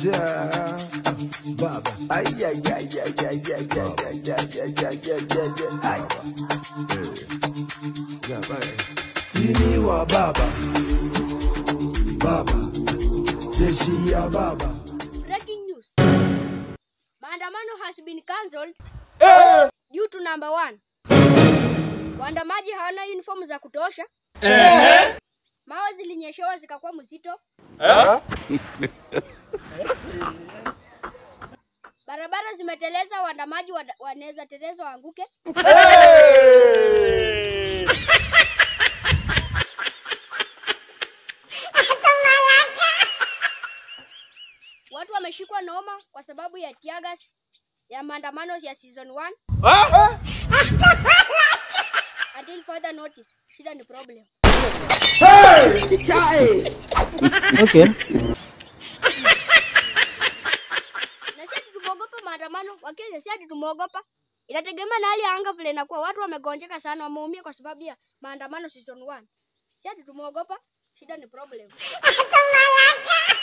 Ja, baba. Ay, ay, ay, ay, ay, ay, ay, ay, ay, ay, ay, ay, ay, ay. Ja, baba. Sini wa baba. Baba. Jeshi ya baba. Breaking news. Maandamano has been cancelled due to number one. Waandamaji hawana uniform za kutosha. Mawe zilinyeshewa zikakuwa mzito. Barabara zimeteleza, waandamaji wada- wanaweza teleza waanguke. Watu wameshikwa noma kwa sababu ya tiagas ya maandamano ya season 1 until further notice. Shida ni problem. Okay. Na si ati tumeogopa maandamano, Wakenya si ati tumeogopa. Inategemea na hali ya anga vile inakuwa. Watu wamegonjeka sana, wameumia kwa sababu ya maandamano season 1. Si ati tumeogopa, shida ni problem.